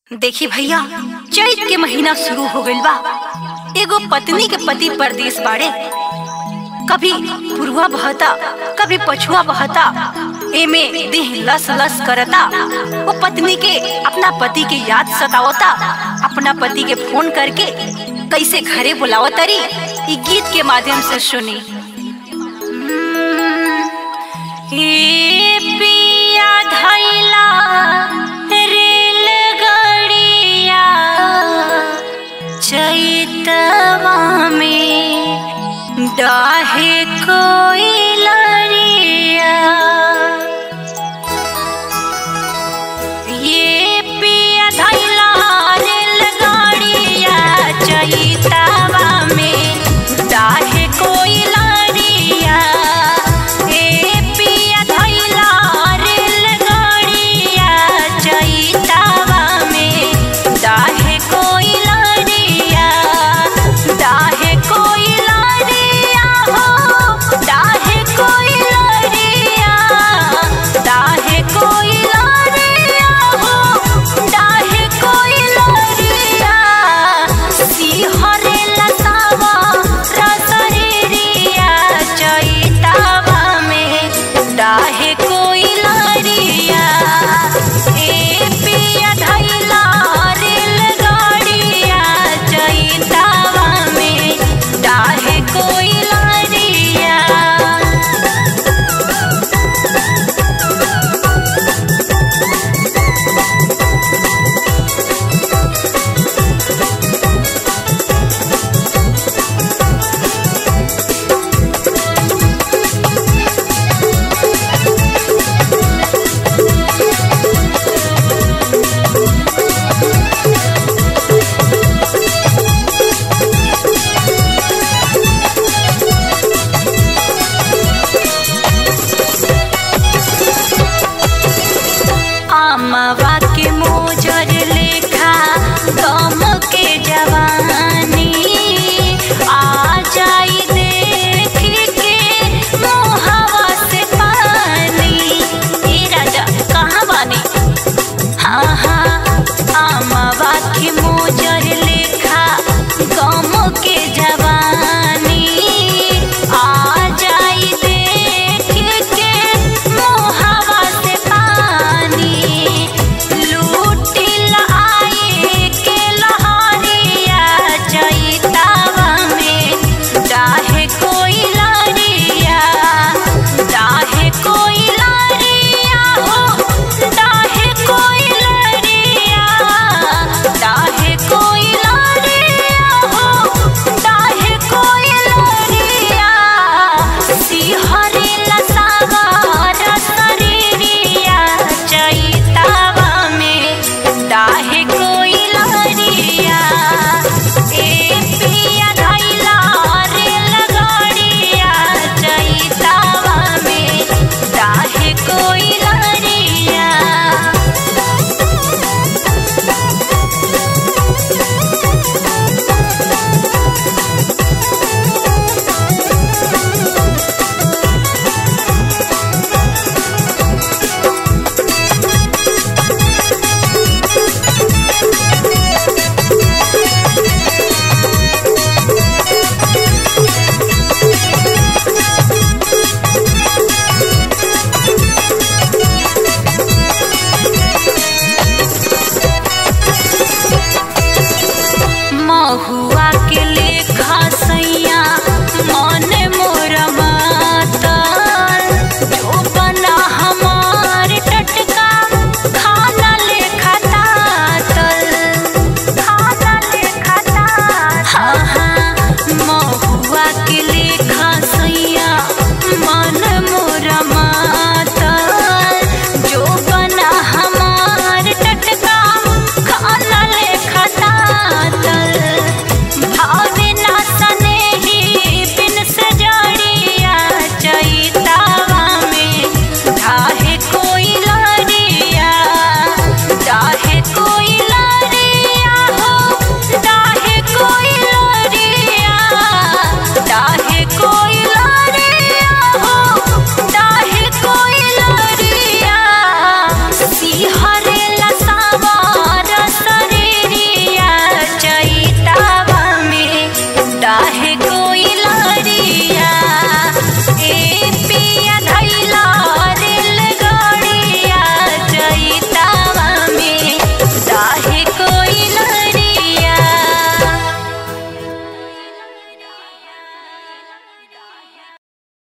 देखी भैया चैत के महीना शुरू हो गइल बा एगो पत्नी के पति परदेश बाड़े कभी पुरवा बहता कभी पछुआ बहता एमे देह लस लस करता वो पत्नी के अपना पति के याद सतावता अपना पति के फोन करके कैसे घरे बुलावतरी ई गीत के माध्यम से सुनी ए पिया धैला रेलगाड़िया चैतवा में डाहे को